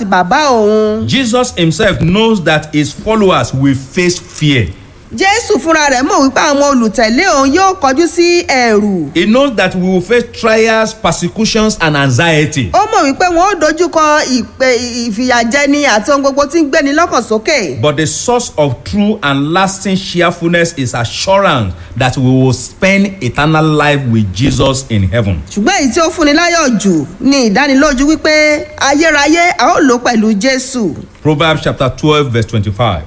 àti bàbá òun. Jesus himself knows that his followers will face fear. jésù fúnra rẹ̀ mọ̀ wípé àwọn olùtẹ̀lé òun yóò kọjú sí ẹ̀rù. He knows that we will face trials, persecutions, and anxiety. ó mọ̀ wípé wọn ó dojúkọ ìpè ìfìyàjẹni àti ohun gbogbo tí ń gbéni lọ́kàn sókè. But the source of true and lasting cheerfulness is assurance that we will spend eternal life with Jesus in heaven. ṣùgbọ́n èyí tí ó fúnni láyọ̀ jù ni ìdánilójú wípé ayérayé a ó lò pẹ̀lú jésù. Proverbs chapter 12, verse 25.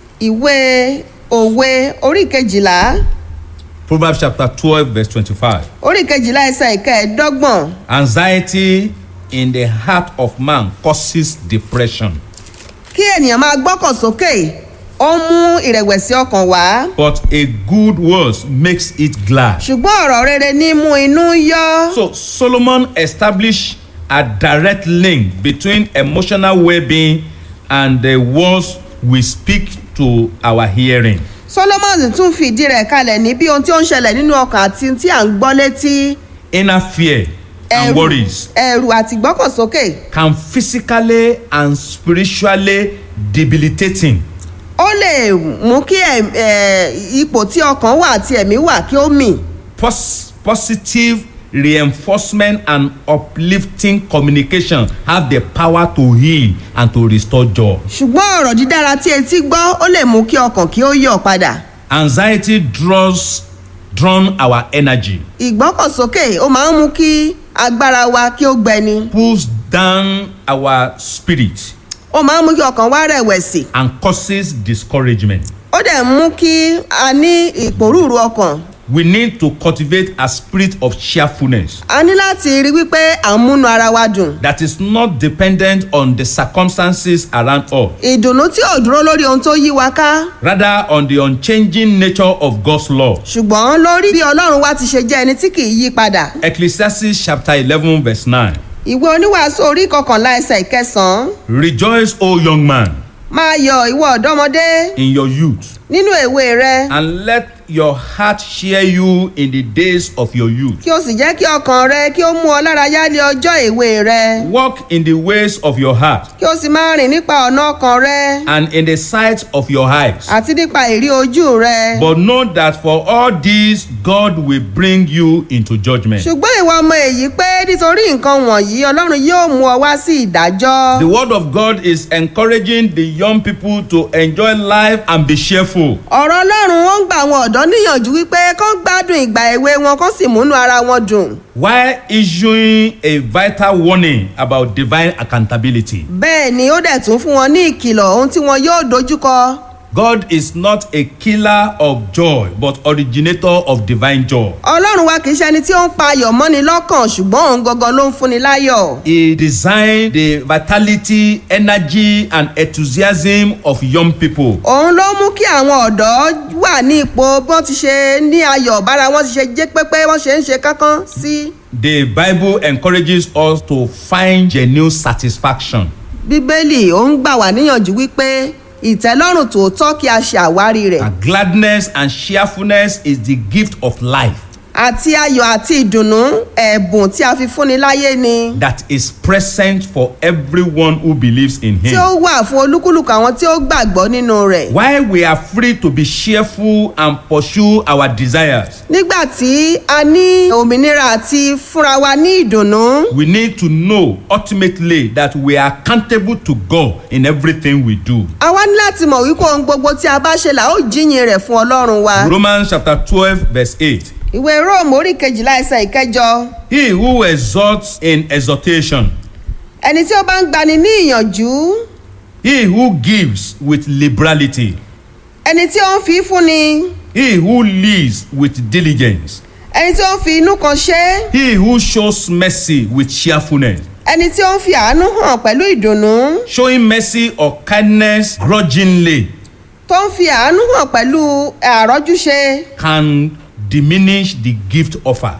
ìwé òwe orí kejìlá Proverbs chapter 12, verse 25. orí kejìlá ẹsẹ̀ ìkẹẹ̀ẹ́dọ́gbọ̀n Anxiety in the heart of man causes depression, kí ènìyàn máa gbọ́kàn sókè ó ń mú ìrẹ̀wẹ̀sì ọkàn wá but a good word makes it glad. ṣùgbọ́n ọ̀rọ̀ rere ní mú inú yọ́. So Solomon established a direct link between emotional well-being and the words we speak to our hearing. solomon tún fìdí rẹ̀ kalẹ̀ ní bí ohun tí ó ń ṣẹlẹ̀ nínú ọkàn àti tí à ń gbọ́ létí Inner fear and worries ẹ̀rù àti gbọ́kànsókè can physically and spiritually debilitating. ó lè mú kí ẹ̀- ẹ̀, ipò tí ọkàn wà àti ẹ̀mí wà kí ó mì Pos- positive reinforcement and uplifting communication have the power to heal and to restore joy. ṣùgbọ́n ọ̀rọ̀ dídára tí etí gbọ́ ó lè mú kí ọkàn kí ó yọ̀ padà Anxiety draws drawn our energy, ìgbọ́kànsókè ó máa ń mú kí agbára wa kí ó gbẹni pulls down our spirit, ó máa ń mú kí ọkàn wa rẹ̀wẹ̀sì and causes discouragement. ó dẹ̀ ń mú kí a ní ìpòrúurú ọkàn We need to cultivate a spirit of cheerfulness a ní láti rí wípé à ń múnú ara wa dùn that is not dependent on the circumstances around us, ìdùnnú tí ò dúró lórí ohun tó yí wa ká rather on the unchanging nature of God's law. ṣùgbọ́n lórí bí ọlọ́run wa ti ṣe jẹ́ ẹni tí kì í yí padà Ecclesiastes chapter eleven verse nine. ìwé oníwàásù orí kọkànlá ẹsẹ̀ ìkẹsàn-án Rejoice, O young man, máa yọ ìwọ ọ̀dọ́mọdé in your youth, nínú èwe rẹ and let your heart cheer you in the days of your youth. kí o sì jẹ́ kí ọkàn rẹ kí ó mú ọ lára yá ní ọjọ́ èwe rẹ Walk in the ways of your heart kí o sì máa rìn nípa ọ̀nà ọkàn rẹ and in the sight of your eyes. àti nípa ìrí ojú rẹ But know that for all these, God will bring you into judgment. ṣùgbọ́n ìwọ ọmọ èyí pé nítorí nǹkan wọ̀nyí ọlọ́run yóò mú ọ wá sí ìdájọ́ The word of God is encouraging the young people to enjoy life and be cheerful. ọ̀rọ̀ ọlọ́run ó ń gba àwọn ọ̀dọ́ níyànjú wípé kán gbádùn ìgbà èwe wọn kán sì múnú ara wọn dùn while issuing a vital warning about divine accountability. bẹ́ẹ̀ ni ó dẹ̀ tún fún wọn ní ìkìlọ̀ ohun tí wọn yóò dojúkọ God is not a killer of joy, but originator of divine joy. ọlọ́run wa kì í ṣe ẹni tí ó ń pa ayọ̀ mọ́ni lọ́kàn ṣùgbọ́n òun gangan ló ń fúnni láyọ̀ He designed the vitality, energy, and enthusiasm of young people. òun ló mú kí àwọn ọ̀dọ́ wà ní ipò bí wọ́n ti ṣe ní ayọ̀ bára wọn ti ṣe jẹ́ pépé wọ́n ṣe ń ṣe kánkán sí The Bible encourages us to find genuine satisfaction. bíbélì ó ń gbà wá níyànjú wípé ìtẹ́lọ́rùn tòótọ́ kí a ṣe àwárí rẹ̀ And gladness and cheerfulness is the gift of life àti ayọ̀ àti ìdùnnú ẹ̀bùn tí a fi fúnni láyé ni that is present for everyone who believes in tí Him. ó wà fún olúkúlùkù àwọn tí ó gbàgbọ́ nínú rẹ̀. While we are free to be cheerful and pursue our desires, nígbà tí a ní òmìnira àti fúnra wa ní ìdùnnú we need to know ultimately that we are accountable to God in everything we do. a wá ní láti mọ̀ wípé ohun gbogbo tí a bá ṣe là ó jíyìn rẹ̀ fún ọlọ́run wa. Romans chapter 12, verse 8. ìwé róòmù orí kejìlá ẹsẹ̀ ìkẹjọ He who exhorts in exhortation, ẹni tí ó bá ń gbani ní ìyànjú he who gives with liberality, ẹni tí ó ń fi fúnni he who leads with diligence, ẹni tí ó ń fi inú kan ṣe he who shows mercy with cheerfulness, ẹni tí ó ń fi àánú hàn pẹ̀lú ìdùnnú showing mercy or kindness grudgingly tó ń fi àánú hàn pẹ̀lú àrọ́júṣe can diminish the gift offer.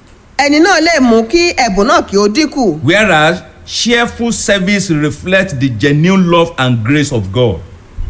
ẹni náà lè mú kí ẹ̀bùn náà kí ó dínkù Whereas cheerful service reflects the genuine love and grace of God.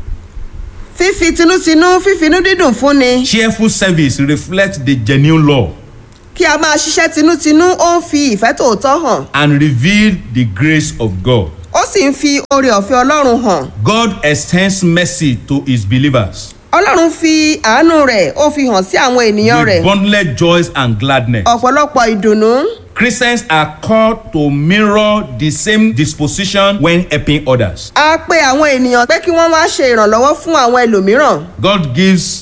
fífi tinútinú fífinú dídùn fúnni Cheerful service reflects the genuine love kí a máa ṣiṣẹ́ tinútinú ó ń fi ìfẹ́ tòótọ́ hàn and reveal the grace of God. ó sì ń fi oore ọ̀fẹ́ ọlọ́run hàn God extends mercy to his believers ọlọ́run fi àánú rẹ̀ ó fi hàn sí àwọn ènìyàn rẹ̀ with bundled joys and gladness. ọ̀pọ̀lọpọ̀ ìdùnnú Christians are called to mirror the same disposition when helping others. a pe àwọn ènìyàn pé kí wọ́n wá ṣe ìrànlọ́wọ́ fún àwọn ẹlòmíràn God gives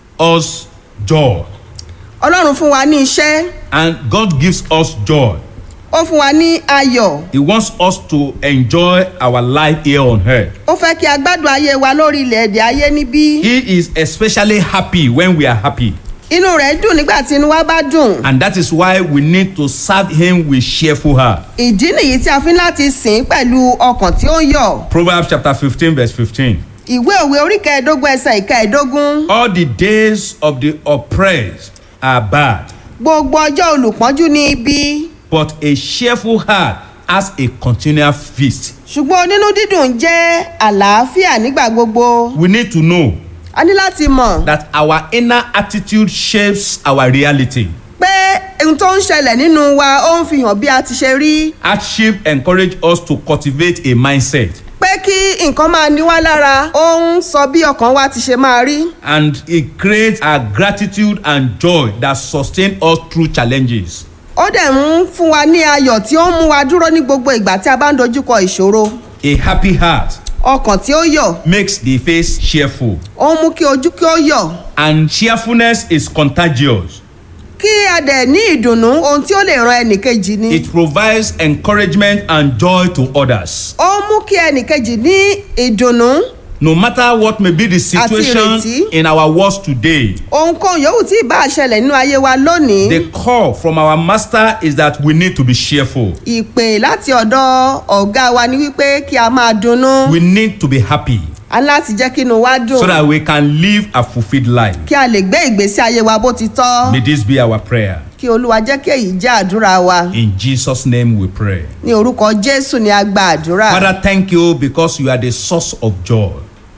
us joy ọlọ́run fún wa ní iṣẹ́ and God gives us joy. ó fún wa ní ayọ̀ He wants us to enjoy our life here on earth. ó fẹ́ kí a gbádùn ayé wa lórí ilẹ̀ èdè ayé níbí He is especially happy when we are happy. inú rẹ̀ dùn nígbà tí inú wa bá dùn And that is why we need to serve him with cheerful heart. ìdí nìyí tí a fi ń láti sìn pẹ̀lú ọkàn tí ó ń yọ̀ Proverbs chapter 15 verse 15. ìwé òwe orí kẹẹ̀ẹ́dógún ẹsẹ̀ ìkẹẹ̀ẹ́dógún All the days of the oppressed are bad, gbogbo ọjọ́ olùpọ́njú ní ibi but a cheerful heart has a continual feast. ṣùgbọ́n onínú dídùn jẹ́ àlàáfíà nígbà gbogbo We need to know a ní láti mọ̀ that our inner attitude shapes our reality. pé ohun tó ń ṣẹlẹ̀ nínú wa ó ń fi hàn bí a ti ṣe rí Hardship encourage us to cultivate a mindset pé kí nǹkan máa ní wá lára ó ń sọ bí ọkàn wa ti ṣe máa rí and it creates a gratitude and joy that sustain us through challenges. ó dẹ̀ ń fún wa ní ayọ̀ tí ó ń mú wa dúró ní gbogbo ìgbà tí a bá ń dojúkọ ìṣòro A happy heart ọkàn tí ó yọ̀ makes the face cheerful ó ń mú kí ojú kí ó yọ̀ and cheerfulness is contagious. kí a dẹ̀ ní ìdùnnú ohun tí ó lè ran ẹnìkejì ni It provides encouragement and joy to others. ó ń mú kí ẹnìkejì ní ìdùnnú No matter what may be the situation ìrètí. in our world today, ohunkóhun yòówù tí ì bá ṣẹlẹ̀ nínú ayé wa lónìí the call from our master is that we need to be cheerful. ìpè láti ọ̀dọ̀ ọ̀gá wa ni wípé kí a máa dunnú We need to be happy a ní láti jẹ́ kí inú wa dùn so that we can live a fulfilled life. kí a lè gbé ìgbésí ayé wa bó ti tọ́ May this be our prayer. kí olúwa jẹ́ kí èyí jẹ́ àdúrà wa In Jesus' name we pray. ní orúkọ jésù ni a gba àdúrà Father, thank you because you are the source of joy.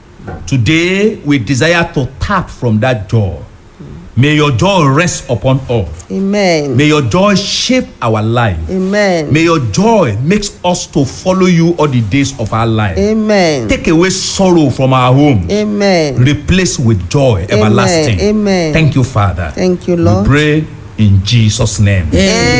Today, we desire to tap from that joy. May your joy rest upon us. amen May your joy shape our life. amen May your joy makes us to follow you all the days of our life. amen Take away sorrow from our home. amen Replace with joy everlasting. amen. Thank you, Father. thank you We lord. pray in Jesus' name.